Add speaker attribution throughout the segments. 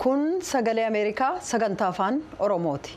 Speaker 1: kun sagalee ameerikaa sagantaa afaan oromooti.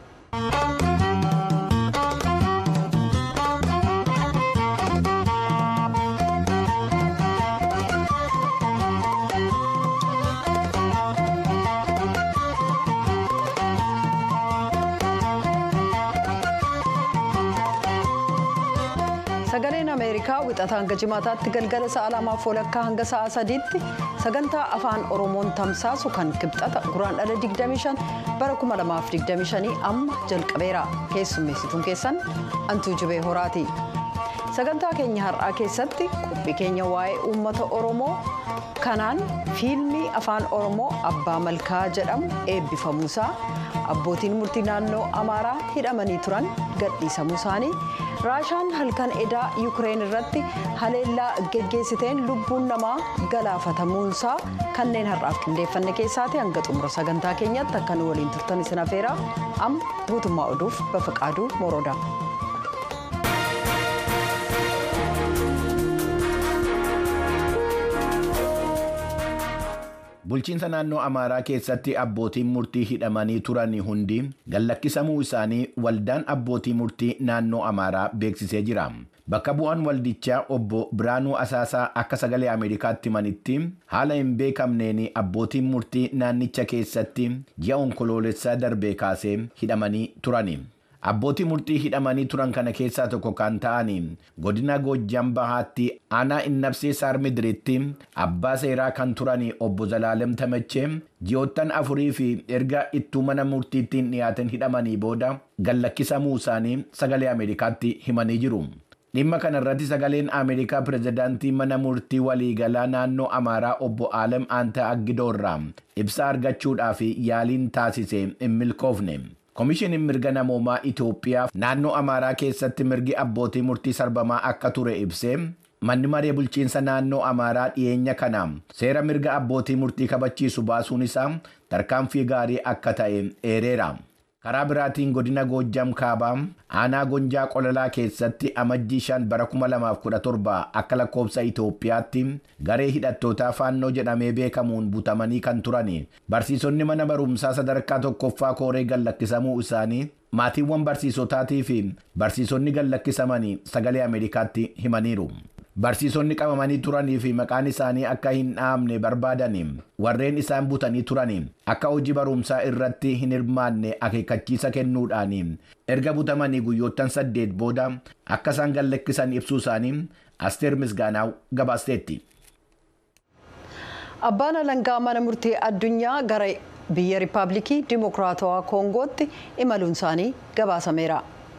Speaker 1: sagaleen ameerikaa wixata hanga jimaataatti galgala sa'a lamaaf walakkaa hanga sa'a sadiitti sagantaa afaan oromoon tamsaasu kan kibxata guraandhala 25 bara 2025 amma jalqabeera keessummeessituun keessan antuu jibee horaati sagantaa keenya har'aa keessatti qophii keenya waa'ee uummata oromoo kanaan fiilmii afaan oromoo abbaa malkaa jedhamu eebbifamuusaa abbootiin murtii naannoo amaaraa hidhamanii turan gadhiisamuu isaanii raashaan halkan edaa yuukireen irratti haleellaa geggeessiteen lubbuun namaa galaafatamuunsaa kanneen har'aaf qindeeffanne keessaati hanga xumura sagantaa keenyatti akka nu waliin turtan isin afeera amma guutummaa oduuf bafaqaaduu moroodha.
Speaker 2: bulchiinsa naannoo amaaraa keessatti abbootiin murtii hidhamanii turan hundi gallakkisamuu isaanii waldaan abbootii murtii naannoo amaaraa beeksisee jira bakka bu'aan waldichaa obbo biraanuu asaasaa akka sagalee ameerikaatti himanitti haala hin beekamneen abbootiin murtii naannicha keessatti ji'a onkoloolessaa darbee kaasee hidhamanii turani. abbootii murtii hidhamanii turan kana keessaa tokko kan ta'an godina goojjam bahaatti aanaa innabsee saarmidiritti abbaa seeraa kan turan obbo Zalaalem Tamachee ji'oottan afurii fi erga ittuu mana murtiittiin dhiyaatan hidhamanii booda gallakkisamuu isaanii sagalee ameerikaatti himanii jiru. dhimma kana irratti sagaleen ameerikaa pirezidaantii mana murtii waliigalaa naannoo amaaraa obbo Aalem Aanta Aggidoorraa ibsa argachuudhaaf yaaliin taasise hin milkoofne. Komishiniin mirga namoomaa Itoophiyaa naannoo Amaaraa keessatti mirgi abbootii murtii sarbamaa akka ture ibsee manni maree bulchiinsa naannoo Amaaraa dhiyeenya kana seera mirga abbootii murtii kabachiisu baasuun isaa tarkaanfii gaarii akka ta'e eereera. Karaa biraatiin godina Goojjam Kaabaa aanaa Gonjaa Qolalaa keessatti amajjii shan bara 2017 akka lakkoofsa Itoophiyaatti garee hidhattootaa faannoo jedhamee beekamuun butamanii kan turan barsiisonni mana barumsaa sadarkaa tokkoffaa kooree gallakkisamuu isaanii maatiiwwan barsiisotaatii fi barsiisonni gallakkisamanii sagalee Ameerikaatti himaniiru. Barsiisonni qabamanii turanii fi maqaan isaanii akka hin dhaamne barbaadan warreen isaan butanii turan akka hojii barumsaa irratti hin hirmaanne akeekkachiisa kennuudhaan erga butamanii guyyoottan saddeet booda akka isaan gallakkisan ibsuu isaanii asteer misgaanaaw gabaasteetti.
Speaker 1: Abbaan alangaa mana murtii addunyaa gara biyya riippaabilikii dimokiraatawaa koongootti imaluun isaanii gabaasameera.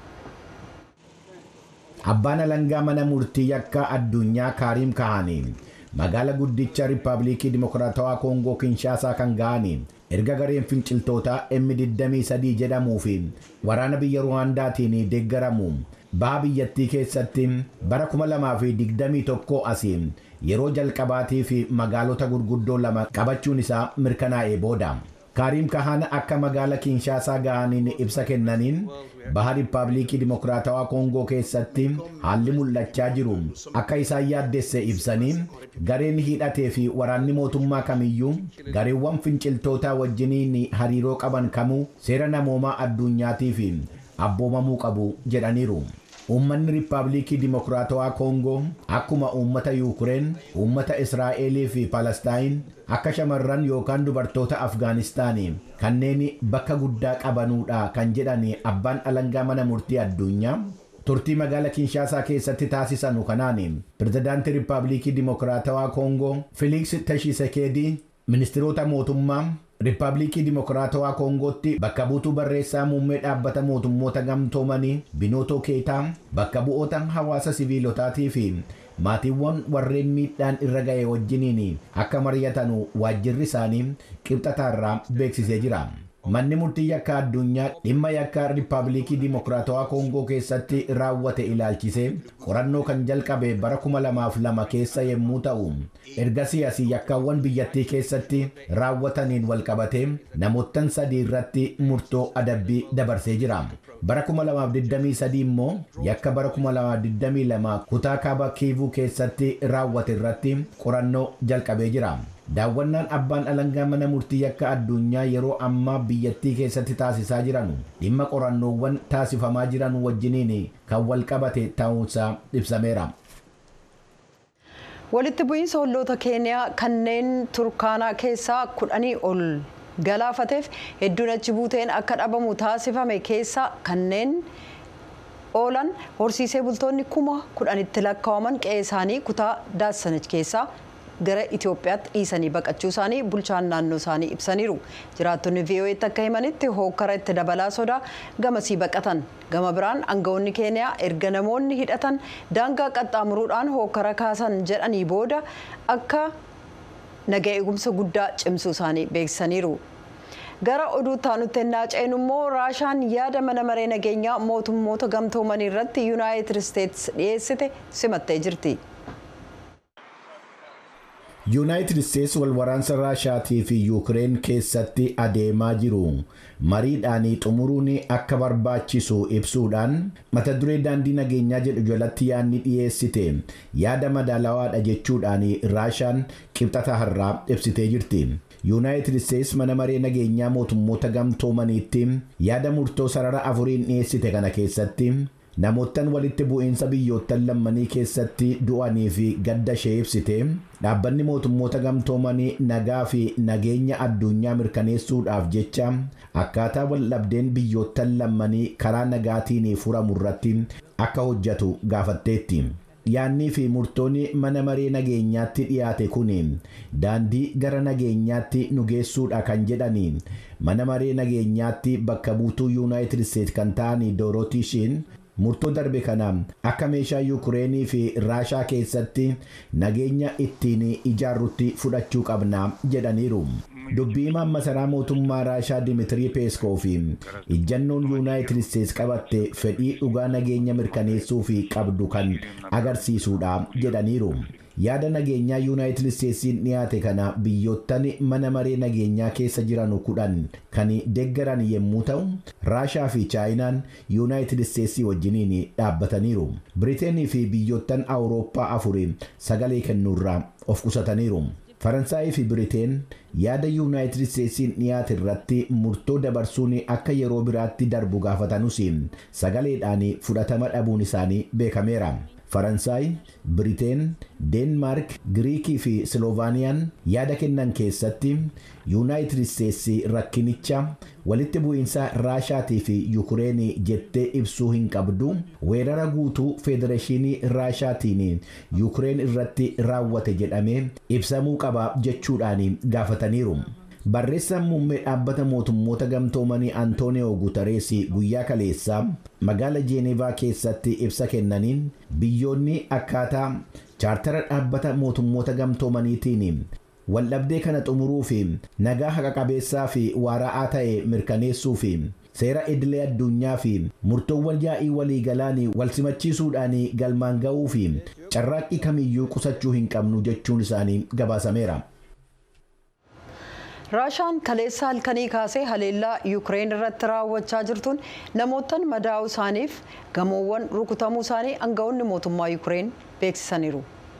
Speaker 2: Abbaan alangaa mana murtii yakka addunyaa Kaariim Kahanii magaala guddicha Riippaabilikii Dimokiraatawaa Koongoo Kinshaasaa kan ga'anii erga gareen finciltootaa M23 jedhamuu fi waraana biyya Ruwaandaatiin deeggaramu baha biyyattii keessatti bara 2021 asii yeroo jalqabaatii fi magaalota gurguddoo lama qabachuun isaa mirkanaa'ee booda. Kaariim Kahaan akka magaala Kinshaasaa ga'aniin ibsa kennaniin baha Riippaabilikii Dimokiraatawaa Koongoo keessatti haalli mul'achaa jiru akka isaan yaaddesse ibsanii gareen hidhatee fi waraanni mootummaa kamiyyuu gareewwan finciltootaa wajjiniin hariiroo qaban kamuu seera namoomaa addunyaatiif abboomamuu qabu jedhaniiru. Uummanni Riippaabilikii Dimokiraatawaa Koongoo akkuma uummata Yuukireen, uummata Israa'elii fi Palestaayin akka shamarran yookaan dubartoota Afgaanistaanii kanneen bakka guddaa qabanuudha kan jedhan abbaan alangaa mana murtii addunyaa. Turtii magaala Kinshaasaa keessatti taasisanu kanaan pirezidaantii Riippaabilikii Dimokiraatawaa Koongoo Filiks Tashisekeedii ministiroota mootummaa Riippaabilikii Dimokiraatawaa Koongootti bakka buutuu barreessaa muummee dhaabbata mootummoota gamtoomanii Binootoo Keetaa bakka bu'oota hawaasa siviilotaatii fi maatiiwwan warreen miidhaan irra ga'e wajjiniin akka mari'atanu waajjirri isaanii qibxataarraa beeksisee jira. Manni murtii yakka addunyaa dhimma yakka Riippaabilikii Dimokiraatawaa Koongoo keessatti raawwate ilaalchisee qorannoo kan jalqabe bara 2002 keessa yommuu ta'u ergasii asii yakkaawwan biyyattii keessatti raawwataniin walqabatee namoottan sadii irratti murtoo adabbii dabarsee jira. bara 2023 immoo yakka bara 2022 kutaa kaaba kiivuu keessatti raawwate irratti qorannoo jalqabee jira. daawwannaan abbaan alangaa mana murtii yakka addunyaa yeroo ammaa biyyattii keessatti taasisaa jiran dhimma qorannoowwan taasifamaa jiran wajjiniin kan wal qabate ta'uunsaa ibsameera.
Speaker 1: walitti bu'iinsa olloota keeniyaa kanneen turkaanaa keessaa kudhanii ol galaafateef hedduun achi buuteen akka dhabamu taasifame keessa kanneen oolan horsiisee bultoonni kuma kudhanitti lakkaa'aman qe'ee isaanii kutaa daassanich keessaa gara Itoophiyaatti dhiisanii baqachuu isaanii bulchaan naannoo isaanii ibsaniiru. Jiraattonni VOA'tti akka himanitti hookkara itti dabalaa sodaa gamasii baqatan. Gama biraan aangawoonni Keeniyaa erga namoonni hidhatan daangaa qaxxaamuruudhaan hookkara kaasan jedhanii booda akka naga eegumsa guddaa cimsuu isaanii beeksisaniiru. gara oduu taanutti ennaa ceenu immoo raashaan yaada mana maree nageenyaa mootummoota gamtoomanii irratti yuunaayitid isteetsi dhiyeessite simattee jirti.
Speaker 2: yuunaayitid isteetsi wal waraansa raashaatii fi yuukireen keessatti adeemaa jiru mariidhaan xumuruun akka barbaachisu ibsuudhaan mata duree daandii nageenyaa jedhu jalatti yaadni dhiyeessite yaada madaalawaadha jechuudhaan raashaan qibxata har'aa ibsitee jirti. yuunaayitid isteetsi mana maree nageenyaa mootummoota gamtoomaniitti yaada murtoo sarara afuriin dhiyeessite kana keessatti namoottan walitti bu'iinsa biyyoottan lammanii keessatti du'anii fi gadda ishee ibsite dhaabbanni mootummoota gamtoomanii nagaa fi nageenya addunyaa mirkaneessuudhaaf jecha akkaataa waldhabdeen biyyoottan lammanii karaa nagaatiin furamu irratti akka hojjetu gaafatteetti. yaannii fi murtoonni mana maree nageenyaatti dhiyaate kun daandii gara nageenyaatti nu geessuudha kan jedhani mana maree nageenyaatti bakka buutuu yuunaayitid isteetsi kan ta'an doorootiishiin murtoo darbe kana akka meeshaa yuukireenii fi raashaa keessatti nageenya ittiin ijaarrutti fudhachuu qabna jedhaniiru. dubbii himaan masaraa mootummaa raashaa dimitirii peeskoo fi ijjannoon yuunaayitid isteetsi qabatte fedhii dhugaa nageenya mirkaneessuu fi qabdu kan agarsiisudha jedhaniiru yaada nageenyaa yuunaayitid isteetsiin dhiyaate kana biyyoottan mana maree nageenyaa keessa jiran kudhan kan deeggaran yommuu ta'u raashaa fi chaayinaan yuunaayitid isteetsii wajjiniin dhaabbataniiru biriteenii fi biyyoottan awurooppaa afuri sagalee kennuurraa of qusataniiru. faransaayii fi biriteen yaada yuunaayitid isteetsiin dhiyaate irratti murtoo dabarsuun akka yeroo biraatti darbu gaafatanus sagaleedhaan fudhatama dhabuun isaanii beekameera. faransaay biriteen deenmaark giriikii fi siloovaaniyaan yaada kennan keessatti yuunaayitid isteetsi rakkinicha walitti bu'iinsa raashaatii fi yuukireenii jettee ibsuu hin qabdu weerara guutuu federeeshinii raashaatiin yuukireen irratti raawwate jedhamee ibsamuu qaba jechuudhaan gaafataniiru. barreessaan muummee dhaabbata mootummoota gamtoomanii antooniyoo guutarees guyyaa kaleessaa magaala jeenevaa keessatti ibsa kennaniin biyyoonni akkaataa chaartara dhaabbata mootummoota gamtoomaniitiin waldhabdee kana xumuruu fi nagaa haqa qabeessaa fi waara'aa ta'e mirkaneessuu fi seera idilee addunyaa fi murtoowwan yaa'ii waliigalaan wal simachiisuudhaan galmaan ga'uu fi carraaqqii kamiyyuu qusachuu hin qabnu jechuun isaanii gabaasameera.
Speaker 1: raashaan kaleessa halkanii kaasee haleellaa yuukireen irratti raawwachaa jirtuun namootaan madaa'uu isaaniif gamoowwan rukutamuu isaanii aangawoonni mootummaa yuukireen beeksisaniiru.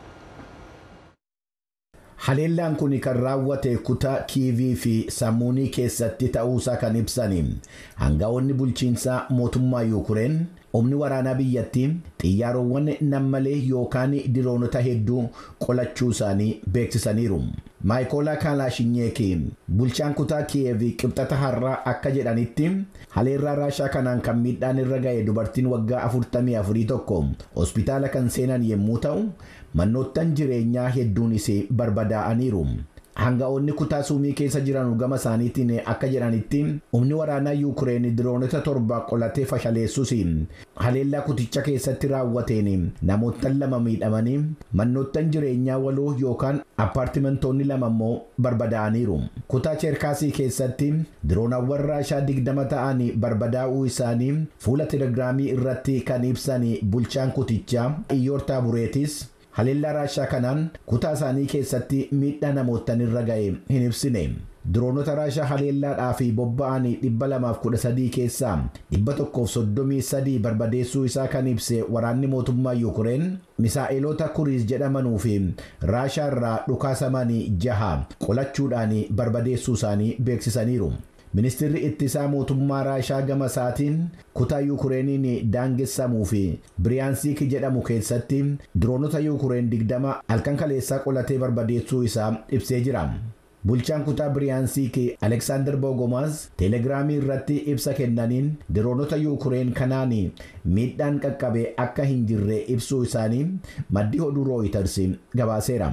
Speaker 2: haleellaan kun kan raawwate kutaa kiivii fi sammuunii keessatti ta'uusaa kan ibsan aangawoonni bulchiinsaa mootummaa yuukireen humni waraanaa biyyattii xiyyaarowwan nammalee yookaan diroonota hedduu qolachuu isaanii beeksisaniiru. maayikoolaa kaalaashinyeeki bulchaan kutaa kiyeevii qibxata har'aa akka jedhanitti haleellaa raashaa kanaan kan miidhaan irra ga'e dubartiin waggaa 44 tokko hospitaala kan seenan yommuu ta'u mannoottan jireenyaa hedduunis barbadaa'aniiru. Hanga'oonni kutaa suumii keessa jiran gama isaaniitiin akka jedhanitti humni waraanaa yuukireen diroonota torba qolatee fashaleessus haleellaa kuticha keessatti raawwateen namoottan lama miidhamanii mannoottan jireenyaa waloo yookaan appaartimentoonni lama immoo barbadaa'aniiru. Kutaa cheerkaasii keessatti diroonawwan raashaa digdama ta'an barbadaa'uu isaanii fuula telegiraamii irratti kan ibsan bulchaan kutichaa iyyoortaa bureetis. haleellaa raashaa kanaan kutaa isaanii keessatti miidhaa namootan irra ga'e hin ibsine diroonota raashaa haleellaadhaa fi bobba'anii 213 keessaa 133 barbadeessuu isaa kan ibse waraanni mootummaa yuukureen misaa'eloota kuriis jedhamanuu fi raashaa irraa dhukaasamanii jaha qolachuudhaan barbadeessuu isaanii beeksisaniiru. ministirri ittisaa mootummaa raashaa gama isaatiin kutaa yuukureeniin daangessamuu fi biriyaansiik jedhamu keessatti diroonota yuukureen 20 halkan kaleessaa qolatee barbadeessuu isaa ibsee jira. bulchaan kutaa biriyaansiik aleksaandar bogomaas teelegiraamii irratti ibsa kennaniin diroonota yuukureen kanaan miidhaan qaqqabe akka hin jirre ibsuu isaanii maddi oduu rooyiters gabaaseera.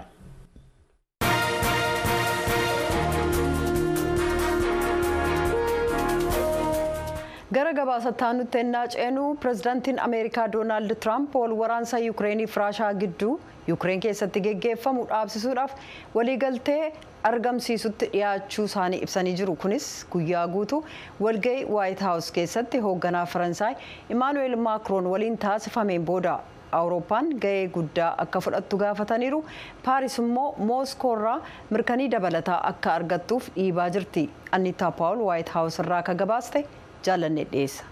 Speaker 1: gara gabaasattaa nutti ennaa ceenu pirezidaantiin ameerikaa doonaald tiraamp wal waraansa yuukireeniif raashaa gidduu yuukireen keessatti geggeeffamu dhaabsisuudhaaf waliigaltee argamsiisutti dhiyaachuu isaanii ibsanii jiru kunis guyyaa guutuu walga'ii waayit haawus keessatti hoogganaa faransaay imaanuweel maakroon waliin taasifameen booda awurooppaan ga'ee guddaa akka fudhattu gaafataniiru paaris immoo mooskoorraa mirkanii dabalataa akka argattuuf dhiibaa jirti annitaa paawul waayit haawus irraa akka gabaaste jaalannee dhiyeessa.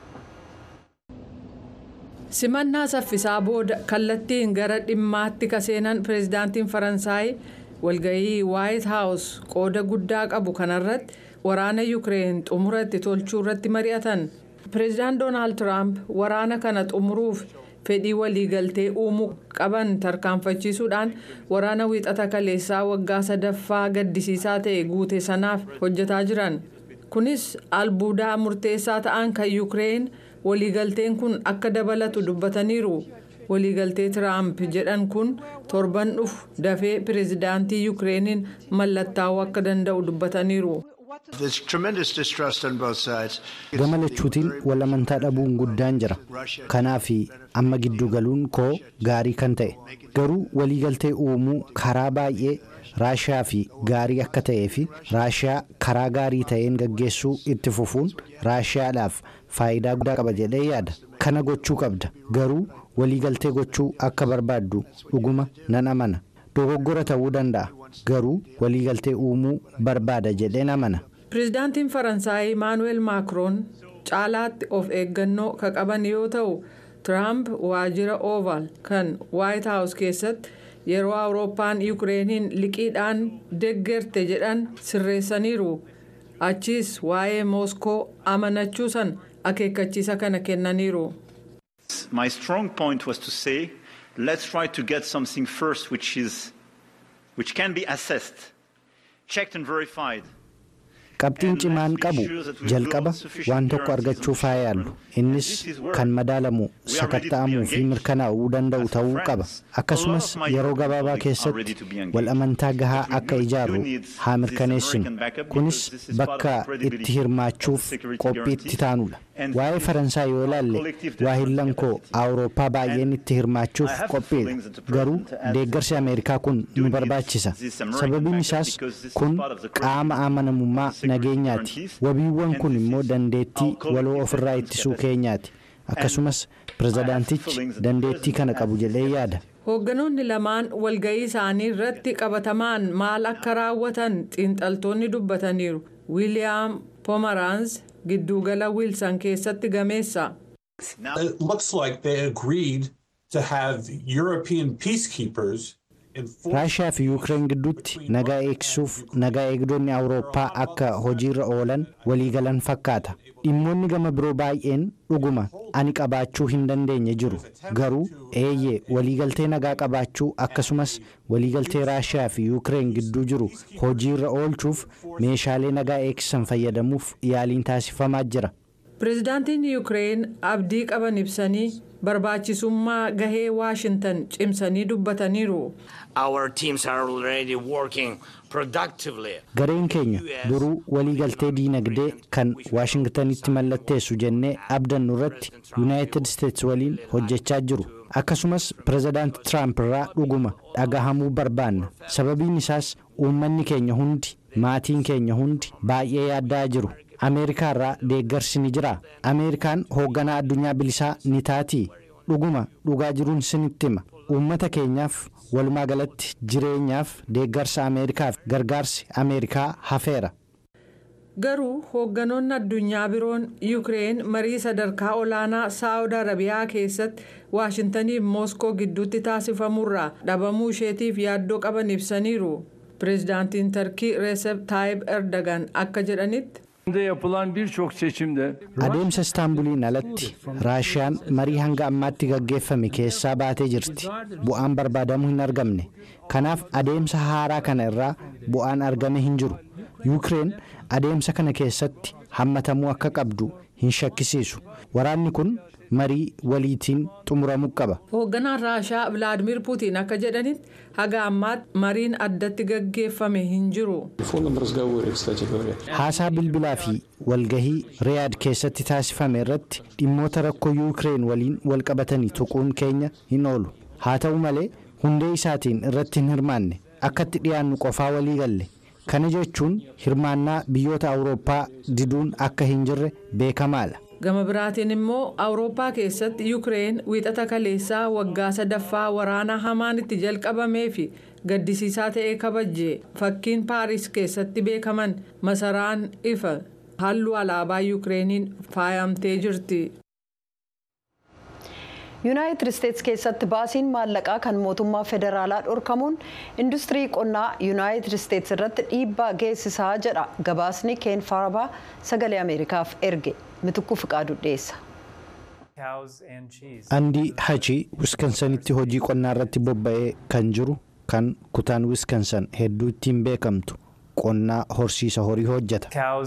Speaker 3: simannaa saffisaa booda kallattiin gara dhimmaatti kaseenan pireezidaantiin faransaay walga'ii waayit haawus qooda guddaa qabu kanarratti waraana yuukireen xumura itti tolchuu irratti mari'atan pireezidaant doonaald tiraamp waraana kana xumuruuf fedhii waliigaltee uumuu qaban tarkaanfachiisuudhaan waraana wiixata kaleessaa waggaa sadaffaa gaddisiisaa ta'e guute sanaaf hojjetaa jiran kunis albuudaa murteessaa ta'an kan yuukireen waliigalteen kun akka dabalatu dubbataniiru waliigaltee tiraamp jedhan kun torban dhufu dafee pireezidaantii yuukireeniin mallattaa'uu akka danda'u dubbataniiru.
Speaker 4: gama lachuutiin walamantaa dhabuun guddaan jira kanaaf amma giddu galuun koo gaarii kan ta'e garuu waliigaltee uumuu karaa baay'ee raashiyaa fi gaarii akka ta'ee fi raashiyaa karaa gaarii ta'een gaggeessuu itti fufuun raashiyaadhaaf faayidaa guddaa qaba jedhee yaada kana gochuu qabda garuu waliigaltee gochuu akka barbaaddu dhuguma nan amana dogoggora ta'uu danda'a garuu waliigaltee uumuu barbaada jedheen amana.
Speaker 3: pireezidaantiin faransaay imaanuweel maakroon caalaatti of eeggannoo ka qaban yoo ta'u tiraamp waajjira ooval kan waayit haawus keessatti yeroo awurooppaan yuukireeniin liqiidhaan deggerte jedhan sirreessaniiru achiis waa'ee mooskoo amanachuu san akeekkachiisa kana kennaniiru.
Speaker 5: My strong point was to say, let's try to get something first which is which can be assessed, checked and verified.
Speaker 4: qabxiin cimaan qabu jalqaba waan tokko argachuuf haa yaallu innis kan madaalamu sakatta'amuu fi mirkanaa'uu danda'u ta'uu qaba akkasumas yeroo gabaabaa keessatti wal amantaa gahaa akka ijaarru haa mirkaneessinu kunis bakka itti hirmaachuuf qophiitti taanudha waa'ee faransaay yoo ilaalle waahillan koo awurooppaa baay'een itti hirmaachuuf qophiidha garuu deeggarsi ameerikaa kun nu barbaachisa sababiin isaas kun qaama amanamummaa nageenyaati wabiiwwan kun immoo dandeettii waloo ofirraa ittisuu keenyaati akkasumas pirezidaantichi dandeettii kana qabu jedhee yaada.
Speaker 3: hoogganoonni lamaan walga'ii isaanii irratti qabatamaan maal akka raawwatan xiinxaltoonni dubbataniiru wiiliyaam poomeraans giddugala wiilsan keessatti gameessa.
Speaker 6: It looks like they agreed to have European peacekeepers
Speaker 4: raashiyaa fi yuukireen gidduutti nagaa eegsisuuf nagaa eegdonni awurooppaa akka hojiirra oolan waliigalan fakkaata dhimmoonni gama biroo baay'een dhuguma ani qabaachuu hin dandeenye jiru garuu eeyyee waliigaltee nagaa qabaachuu akkasumas waliigaltee raashiyaa fi yuukireen gidduu jiru hojiirra oolchuuf meeshaalee nagaa eegsisan fayyadamuuf yaaliin taasifamaa jira.
Speaker 3: pireezidaantiin yuukireen abdii qaban ibsanii barbaachisummaa gahee waashintan cimsanii dubbataniiru.
Speaker 7: Our teams are already working productively.
Speaker 4: gareen keenya duruu waliigaltee diinagdee kan waashingtanitti mallatteessu jennee abdannu irratti yuunaayitid isteetsi waliin hojjechaa jiru akkasumas pirezidaanti tiraamp irraa dhuguma dhagahamuu barbaanna sababiin isaas uummanni keenya hundi maatiin keenya hundi baay'ee yaaddaa jiru ameerikaa irraa deeggarsi ni jira ameerikaan hoogganaa addunyaa bilisaa ni taatii dhuguma dhugaa jiruun sinitti hima uummata keenyaaf walumaa galatti jireenyaaf deeggarsa ameerikaaf gargaarsi ameerikaa hafeera.
Speaker 3: garuu hoogganoonni addunyaa biroon yuukireen marii sadarkaa olaanaa saawud arabiyaa keessatti waashintaniif mooskoo gidduutti taasifamurraa dhabamuu isheetiif yaaddoo qaban ibsaniiru pireezidaantiin tarkii reesep taayib erdogan akka jedhanitti.
Speaker 8: yapılan birçok seçimde
Speaker 4: adeemsa istaanbuliin alatti raashiyaan marii hanga ammaatti gaggeeffame keessaa baatee jirti bu'aan barbaadamu hin argamne kanaaf adeemsa haaraa kana irraa bu'aan argame hin jiru yuukireen adeemsa kana keessatti hammatamuu akka qabdu hin shakkisiisu waraanni kun marii waliitiin xumuramuu qaba.
Speaker 3: hoogganaan raashaa vilaadimir puutiin akka jedhanitti haga ammaatti mariin addatti gaggeeffame hin jiru.
Speaker 4: haasaa bilbilaa fi walgahii riyaad keessatti taasifame irratti dhimmoota rakkoo yuukireen waliin walqabatanii tuquun keenya hin oolu haa ta'u malee hundee isaatiin irratti hin hirmaanne akkatti dhiyaannu qofaa walii galle kana jechuun hirmaannaa biyyoota awurooppaa diduun akka hin jirre beekamaadha.
Speaker 3: gama biraatiin immoo awurooppaa keessatti yuukireen wiixata kaleessaa waggaa sadaffaa waraana hamaan itti jalqabamee fi gaddisiisaa ta'ee kabajje fakkiin paaris keessatti beekaman masaraan ifa halluu alaabaa yuukireeniin faayamtee jirti.
Speaker 1: yuunaayitid isteetsi keessatti baasiin maallaqaa kan mootummaa federaalaa dhorkamuun industirii qonnaa yuunaayitid isteetsi irratti dhiibbaa geessisaa jedha gabaasni keen faarabaa sagalee ameerikaaf erge mitukku fiqaadu dhiyeessa.
Speaker 4: andii hachi wiskansanitti hojii qonnaa irratti bobba'ee kan jiru kan kutaan wiskansan hedduu ittiin beekamtu qonnaa horsiisa horii hojjeta.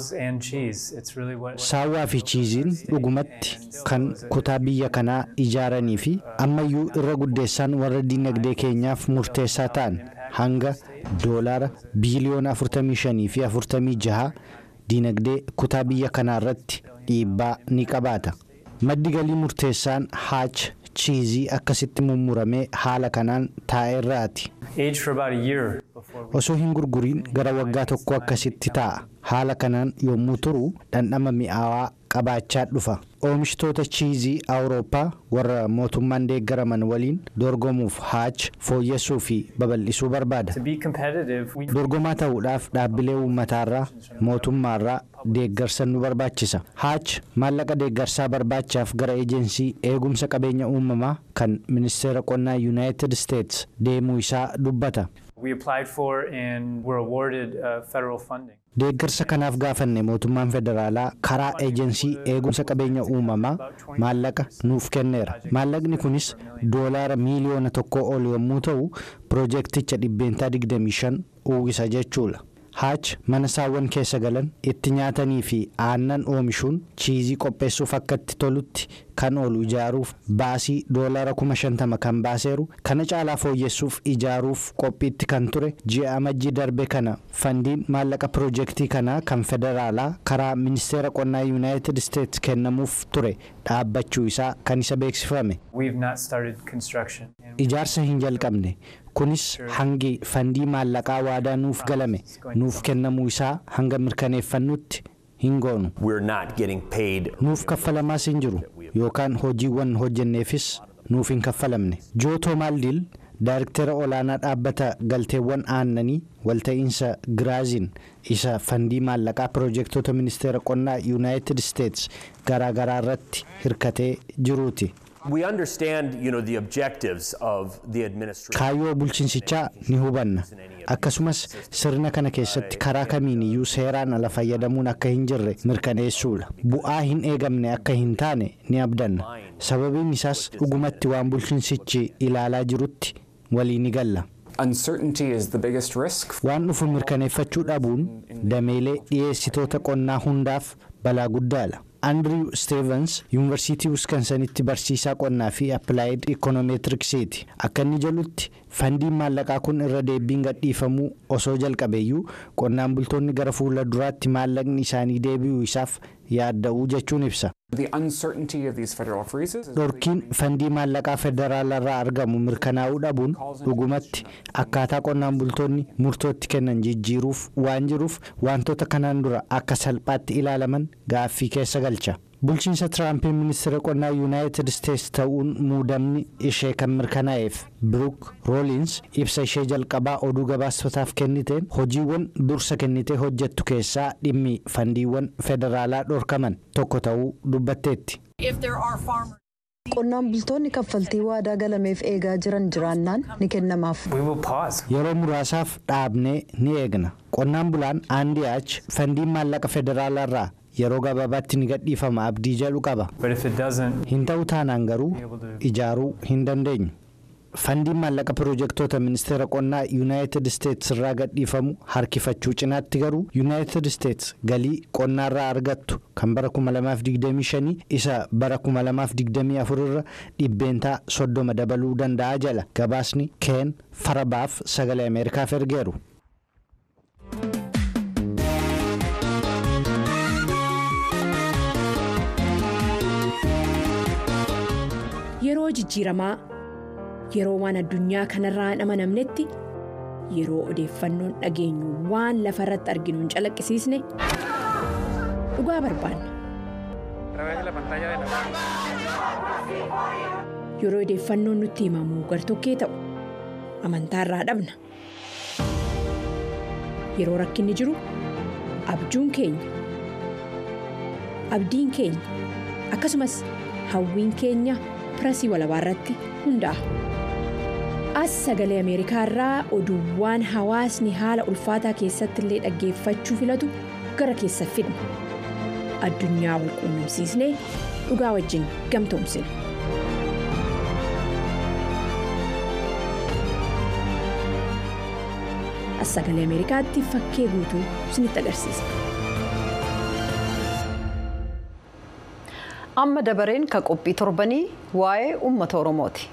Speaker 4: saawwaa fi chiiziin dhugumatti kan kutaa biyya kanaa ijaaranii fi ammayyuu irra guddeessaan warra dinagdee keenyaaf murteessaa ta'an hanga doolaara biiliyoona 45 fi 46 dinagdee kutaa biyya kanaa irratti dhiibbaa ni qabaata. maddi galii murteessaan haach chiizii akkasitti mummuramee haala kanaan taa'eerraati. osoo hin gurguriin gara waggaa tokko akkasitti taa'a haala kanaan yommuu turu dhandhama mi'aawaa qabaachaa dhufa oomishtoota chiizii awurooppaa warra mootummaan deeggaraman waliin dorgomuuf haach fooyyessuu fi babal'isuu barbaada dorgomaa ta'uudhaaf dhaabbilee uummataarraa mootummaarraa deeggarsa nu barbaachisa haach maallaqa deeggarsaa barbaachaaf gara eejensii eegumsa qabeenya uumamaa kan ministeera qonnaa yuunaayitid isteets deemuu isaa dubbata. deeggarsa kanaaf gaafanne mootummaan federaalaa karaa eejensii eegumsa qabeenya uumamaa maallaqa nuuf kenneera maallaqni kunis doolaara miiliyoona tokko ol yommuu ta'u piroojeekticha dhibbeentaa 25 uwwisa jechuudha. haach mana saawwan keessa galan itti nyaatanii fi aannan oomishuun chiizii qopheessuuf akka itti tolutti kan oolu ijaaruuf baasii doolaara kuma shantama kan baaseeru kana caalaa fooyyessuuf ijaaruuf qophiitti kan ture ji'a amajjii darbe kana fandiin maallaqa piroojeektii kanaa kan federaalaa karaa ministeera qonnaa yuunaayitid isteets kennamuuf ture dhaabbachuu isaa kan isa beeksifame. ijaarsa hin jalqabne kunis hangi fandii maallaqaa waadaa nuuf galame nuuf kennamuu isaa hanga mirkaneeffannutti hin goonu. nuuf kaffalamaas hin jiru yookaan hojiiwwan hojjenneefis nuuf hin kaffalamne. jootoo maaldiil daariktera olaanaa dhaabbata galteewwan aannanii walta'iinsa giraaziin isa fandii maallaqaa piroojeektoota ministeera qonnaa yuunaayitid isteets garaagaraa irratti hirkatee jiruuti. kaayyoo bulchiinsichaa ni hubanna akkasumas sirna kana keessatti karaa kamiin iyyuu seeraan ala fayyadamuun akka hin jirre mirkaneessuudha bu'aa hin eegamne akka hin taane ni abdanna sababiin isaas dhugumatti waan bulchiinsichi ilaalaa jirutti walii ni galla. waan dhufu mirkaneeffachuu dhabuun dameelee dhiyeessitoota qonnaa hundaaf balaa guddaadha. andriw steevens yuunivarsiitii wiskansanitti barsiisaa qonnaa fi appilaayid ikoonomeetiriksiiti akka inni jedhutti fandiin maallaqaa kun irra deebiin gadhiifamuu osoo jalqabeeyyuu qonnaan bultoonni gara fuula duraatti maallaqni isaanii deebi'uu isaaf yaadda'uu jechuun ibsa. dhorkiin fandii maallaqaa federaalarraa argamu mirkanaa'uu dhabuun dhugumatti akkaataa qonnaan bultoonni murtootti kennan jijjiiruuf waan jiruuf wantoota kanaan dura akka salphaatti ilaalaman gaaffii keessa galcha. bulchiinsa tiraampin ministeera qonnaa yuunaayitid isteetsi ta'uun muudamni ishee kan mirkanaa'eef biruuk rooliins ibsa ishee jalqabaa oduu gabaastotaaf kenniteen hojiiwwan dursa kennitee hojjettu keessaa dhimmi fandiiwwan federaalaa dhorkaman tokko ta'uu dubbatteetti.
Speaker 1: qonnaan bultoonni kaffaltii waadaa galameef eegaa jiran jiraannaan ni kennamaaf.
Speaker 4: yeroo muraasaaf dhaabnee ni eegna qonnaan bulaan aandi achi fandiin maallaqa federaalaa yeroo gabaabaatti ni gadhiifama abdii jedhu qaba hin ta'u taanaan garuu ijaaruu hin dandeenyu fandiin maallaqa piroojektota ministeera qonnaa yuunaayitid isteetsi irraa gadhiifamu harkifachuu cinaatti garuu yuunaayitid isteetsi galii qonnaarraa argattu kan bara 2025 isa bara 2024 irra dhibbeentaa soddoma dabaluu danda'a jala gabaasni keen farabaaf sagalee ameerikaaf ergeeru.
Speaker 9: yeroo jijjiiramaa yeroo waan addunyaa kanarraa hin amanamnetti yeroo odeeffannoon dhageenyu waan lafa irratti arginu hin calaqqisiisne dhugaa barbaanna. yeroo odeeffannoon nutti himamu gartokkee ta'u amantaarraa dhabna yeroo rakkinni jiru abjuun keenya abdiin keenya akkasumas hawwiin keenya. pirasii walabaa irratti hundaa'a. as sagalee ameerikaa irraa oduuwwan hawaasni haala ulfaataa keessatti illee dhaggeeffachuu filatu gara keessa fidna addunyaa wal quunnamsiisnee dhugaa wajjin gamtoomsina. as sagalee ameerikaatti fakkee guutuu isinitti agarsiisa.
Speaker 1: amma dabareen ka qophii torbanii waa'ee uummata oromooti.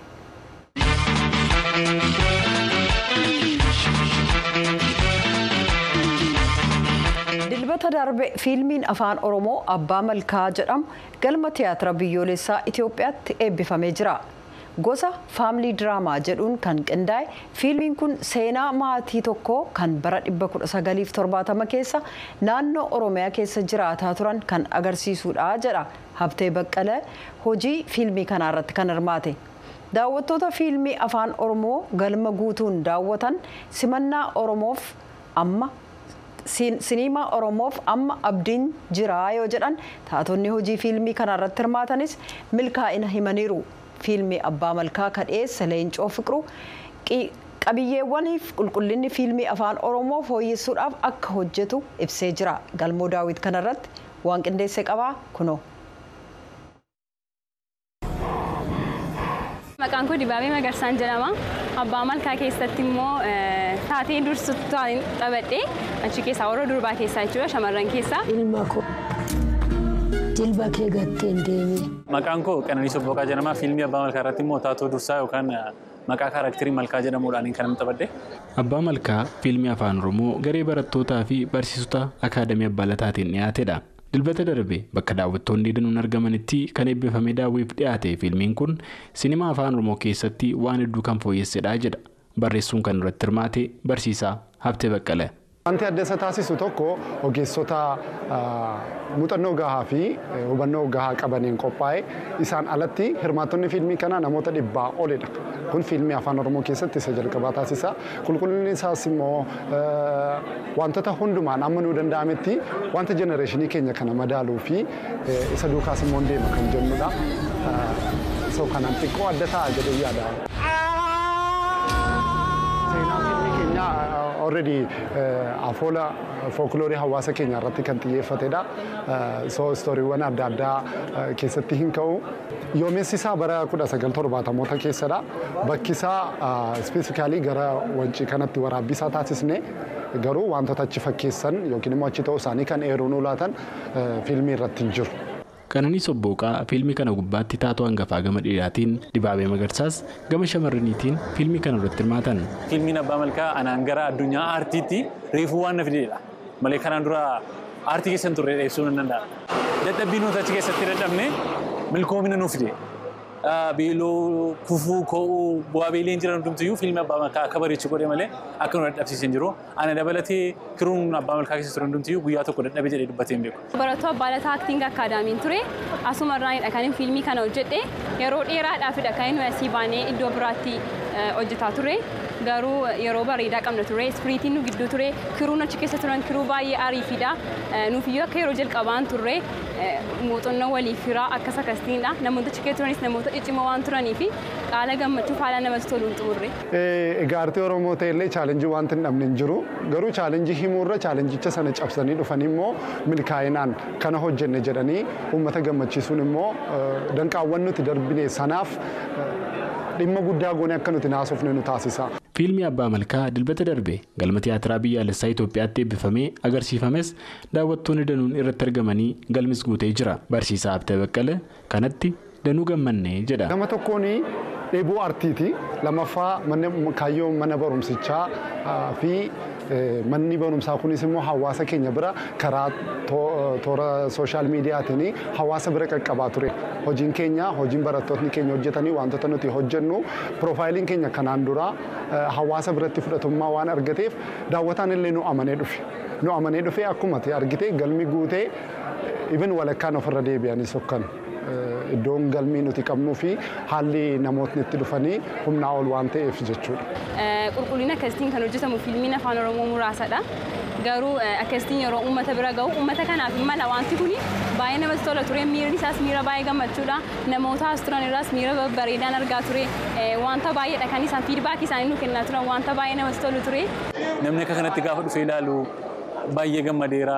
Speaker 1: dilbata darbe fiilmiin afaan oromoo abbaa malkaa jedhamu galma tiyaatira biyyoolessaa itiyoophiyaatti eebbifamee jira. gosa faamilii diraamaa jedhuun kan qindaa'e fiilmiin kun seenaa maatii tokkoo kan bara 1970 keessa naannoo oromiyaa keessa jiraataa turan kan agarsiisudha jedha habtee baqqalee hojii fiilmii kanaarratti kan hirmaate. daawwattoota fiilmii afaan oromoo galma guutuun daawwatan simannaa oromoof amma siniimaa oromoof amma abdiin jiraa yoo jedhan taatonni hojii fiilmii kanaarratti hirmaatanis milkaa'ina himaniiru. fiilmii abbaa malkaa ka dhiyeesse leencoo fiqiruu qabiyyeewwaniif qulqullinni fiilmii afaan oromoo fooyyessuudhaaf akka hojjetu ibsee jira galmoo daawwit kanarratti waan qindeesse qabaa kunoo.
Speaker 10: Maqaan koo Dibaabee Magarsaan jedhama. Abbaa malkaa keessatti immoo taatee dursittaan taphadhee achi keessaa warra durbaa keessaa jechuudha shamarran keessaa.
Speaker 11: Ilma koo jilba kee gatteen deemee.
Speaker 12: Maqaan koo Qananiis Obboqaa jedhama. Fiilmii Abbaa Malkaa irratti immoo taatoo dursaa yookaan maqaa kaaraakterii Malkaa jedhamuudhaan kan inni taphadhe.
Speaker 13: Abbaa Malkaa fiilmii afaan Oromoo garee barattootaa fi barsiisota akaadamii Abbaa Lataatiin dhiyaatedha. Dilbata darbe bakka daawwattoonni danuun argamanitti kan eebbifamee daawwiif dhiyaate fiilmiin kun sinimaa afaan Oromoo keessatti waan hedduu kan fooyyessedha jedha. Barreessuun kan irratti hirmaate barsiisaa Habtee Baqqalee.
Speaker 14: Wanti adda isa taasisu tokko ogeessota muuxannoo gahaa fi hubannoo gahaa qabaniin qophaa'e isaan alatti hirmaattonni fiilmii kanaa namoota dhibbaa olidha. Kun fiilmii afaan Oromoo keessatti isa jalqabaa taasisa. Qulqullinni isaas immoo wantoota hundumaan amma nuu danda'ametti wanta jenereeshinii keenya kana madaaluu fi isa duukaas immoo deema kan jennudha. So kanaan xiqqoo adda ta'a jedhee yaada. already afoola fookiloorii hawaasa keenya irratti kan xiyyeeffatedha. So istooriiwwan adda addaa keessatti hin ka'u. Yoomessi isaa bara 1970moota keessadha. Bakki isaa ispeesikaalii gara wancii kanatti waraabbisaa taasisne garuu wantoota achi fakkeessan yookiin immoo achi ta'uu isaanii kan eeruu nu laatan fiilmii irratti hin jiru.
Speaker 13: Qananiis Obboqaa fiilmii kana gubbaatti taatoo hangafaa gama dhiiraatiin dibaabee magarsaas gama shamarraniitiin fiilmii kana irratti hirmaatan.
Speaker 12: Fiilmiin Abbaa Malkaa anaan gara addunyaa aartiitti reefuu waan na fidedha. Malee kanaan dura aartii keessa hin turre dheessuu nan danda'a. Dadhabbii nuti achi keessatti dadhabne milkoomina nuuf fide. beeloo kufuu koo'uu bu'aa beeleen jiran hundumtiyyuu fiilmii abbaa malkaa akka bareechu godhe malee akka nu dadhabsiisan jiru. Ana dabalatee kiruun abbaa malkaa keessa ture hundumtiyyuu guyyaa tokko dadhabe jedhee dubbatee hin beeku.
Speaker 10: Barattuu Abbaalataa Aktiing Akaadaamiin ture asuma irraanidha kan inni fiilmii kana hojjedhe yeroo dheeraadhaafidha kan inni asii baanee iddoo biraatti hojjetaa ture. Garuu yeroo bareedaa qabna ture ispiriitiin nu gidduu ture kiruun achi keessa turan kiruu baay'ee ariifidha. Nuufiyyuu akka yeroo jalqabaan turre muuxannoo waliif firaa akkas akkasiinidha. Namoota achi keessa turanis namoota ciccimoo waan turanii fi qaala gammachuu haala namatti toluun xumurre.
Speaker 14: Egaa artii Oromoo ta'ellee chaalenjii wanti hin dhabne hin jiru. Garuu chaalenjii himuurra chaalenjicha sana cabsanii dhufanii immoo milkaa'inaan kana hojjenne jedhanii uummata gammachiisuun immoo danqaawwan nuti darbine sanaaf dhimma guddaa goone akka nuti naasofne nu taasisa.
Speaker 13: Fiilmii Abbaa Malkaa dilbata darbe galma tiyaatiraa biyyaalessaa Itoophiyaatti eebbifamee agarsiifames daawwattoonni danuun irratti argamanii galmis guutee jira. Barsiisaa Abtee Baqqalee kanatti danuu gammannee jedha.
Speaker 14: Gama tokkoon dheebuu artiiti. Lammaffaa kaayyoo mana barumsichaa fi manni barumsaa kunis immoo hawaasa keenya bira karaa toora sooshaal miidiyaatiin hawaasa bira qaqqabaa ture. Hojiin keenya hojiin barattoonni keenya hojjetanii wantoota nuti hojjennu piroofaayiliin keenya kanaan dura hawaasa biratti fudhatummaa waan argateef daawwataan illee nu amanee dhufe. Nu amanee dhufee akkuma argite galmi guutee ibin walakkaan ofirra deebi'anii sokkan. iddoon galmii nuti qabnuu fi haalli namootni itti dhufanii humnaa ol waan ta'eef jechuudha.
Speaker 10: Qulqullina akkasitiin kan hojjetamu fiilmiin afaan Oromoo muraasadha. Garuu akkasitiin yeroo uummata bira gahu uummata kanaaf mala wanti kuni baay'ee namatti tola ture miirri isaas miira baay'ee gammachuudha. Namoota as turan irraas miira bareedaan argaa ture. Wanta baay'eedha kan isaan fiidbaakii isaanii nu kennaa turan wanta baay'ee namatti tolu ture.
Speaker 12: Namni akka kanatti gaafa dhufee ilaalu baay'ee gammadeera.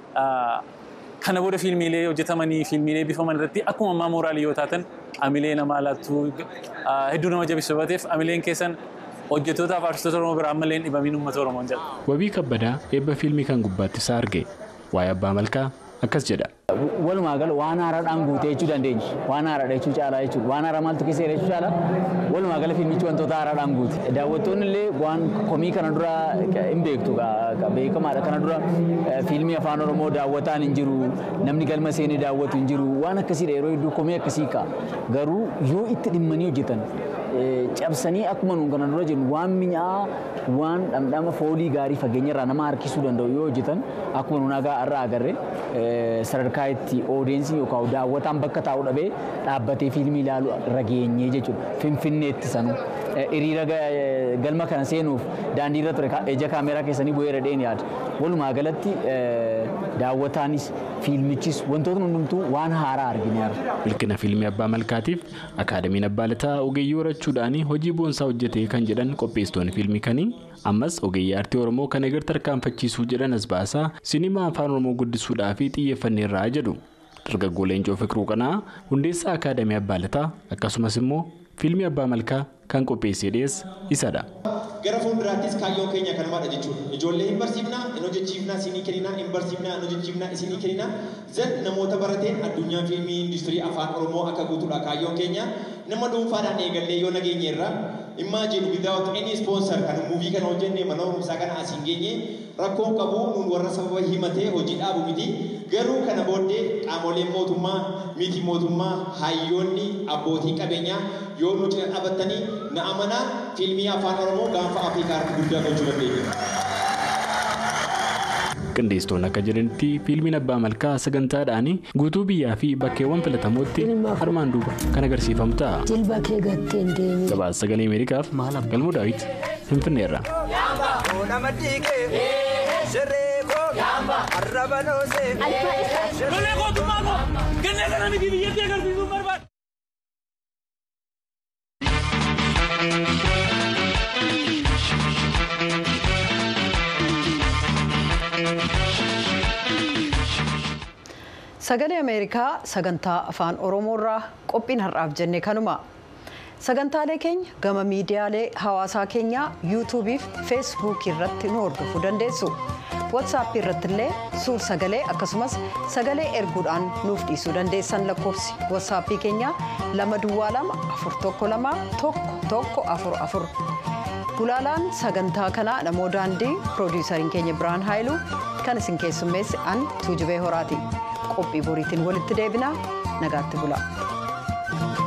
Speaker 12: kana booda fiilmiilee hojjetamanii fiilmiilee bifaman irratti akkuma ammaa mooraalii yoo taatan amilee nama laattuu hedduu nama jabeessu bateef amileen keessan hojjettoota fi artistoota Oromoo biraa ammallee dhibamiin uummata Oromoon jedha.
Speaker 13: Wabii kabbadaa eebba fiilmii kan gubbaatti isaa arge waa'ee abbaa malkaa akkas jedha.
Speaker 15: Walumaa gala waan haaraadhaan guutee jechuu dandeenya. Waan haaraadha jechuu caalaa jechuudha. Waan haaraa maaltu keessa jechuu caalaa walumaa gala fiilmichi wantoota haaraadhaan guute. Daawwattoonni illee waan komii kana dura hin beektu beekamaadha. Kana dura fiilmii afaan Oromoo daawwataan hin jiru. Namni galma seenee daawwatu hin jiru. Waan akkasiidha yeroo hedduu komii akkasii ka'a. Garuu yoo itti dhimmanii hojjetan cabsanii akkuma nuun kana dura jennu waan mi'aa waan dhamdhama foolii gaarii fageenya irraa nama harkisuu danda'u yoo hojjetan akkuma nuun agaa irraa agarre sadarkaa itti oodeensiin yookaan daawwataan bakka taa'u dhabee dhaabbatee fiilmii ilaalu irra geenyee jechuudha. Finfinneetti sanuu hiriira galma kana seenuuf daandii irra ture ija kaameeraa keessanii bu'eera dheen yaada. Walumaa galatti daawwataanis fiilmichis wantoota hundumtuu waan haaraa argine arra.
Speaker 13: Milkina fiilmii Abbaa Malkaatiif Akaadamiin Abbaa Lataa ogeeyyii horachuudhaan hojii boonsaa hojjetee kan jedhan qopheessitoonni fiilmii kanii ammas ogeeyyii aartii Oromoo kan eegar tarkaanfachiisuu jedhan as baasaa sinimaa afaan Oromoo guddisuudhaa fi xiyyeeffanneerraa jedhu. Dargaggoo Leencoo Fiqiruu Qanaa hundeessaa Akaadamii Abbaa Lataa akkasumas immoo fiilmii Abbaa Malkaa kan qopheessee dhiyeesse isadha.
Speaker 16: Gara fuulduraattis kaayyoon keenya kanumaadha jechuudha. Ijoollee hin barsiifnaa, hin hojjechiifnaa, isinii kenninaa, hin barsiifnaa, hin hojjechiifnaa, isinii kenninaa. Zan namoota barateen addunyaan fiilmii industirii afaan Oromoo akka guutuudha kaayyoon keenya. Nama dhuunfaadhaan eegallee yoo nageenye irra imagine without any sponsor kan muuvii kana hojjenne mana barumsaa kana asiin geenye rakkoon qabu nuun warra sababa himatee hojii dhaabu miti. Garuu kana booddee qaamoleen mootummaa, miti mootummaa, hayyoonni, abbootii qabeenyaa yoo nu cina dhaabbatanii na amanaa fiilmii afaan Oromoo gaanfa Afrikaa irratti guddaa gochuu dandeenya.
Speaker 13: qindeessitoonni akka jedhanitti fiilmiin abbaa malkaa sagantaadhaan guutuu biyyaa fi bakkeewwan filatamootti armaan duuba kan agarsiifamu ta'a.
Speaker 11: Jilba kee gatteen deemi.
Speaker 13: Gabaasa sagalee Ameerikaaf galmoo daawit Finfinneerra.
Speaker 1: Sagalee Ameerikaa sagantaa afaan Oromoorraa qophiin har'aaf jenne kanuma. Sagantaalee keenya gama miidiyaalee hawaasaa keenyaa yuutuubii fi feesbuukii irratti nu hordofuu dandeessu. Waatsaappii irratti illee suur sagalee akkasumas sagalee erguudhaan nuuf dhiisuu dandeessan lakkoofsi waatsaappii keenyaa lama duwwaa lama afur tokko lama tokko tokko afur afur. Gulaalaan sagantaa kanaa namoo daandii piroodiisariin keenya Biraan Haayiluu kan isin keessummeessi an Tuujubee Horaati. qophii boriitiin walitti deebinaa nagaatti bula.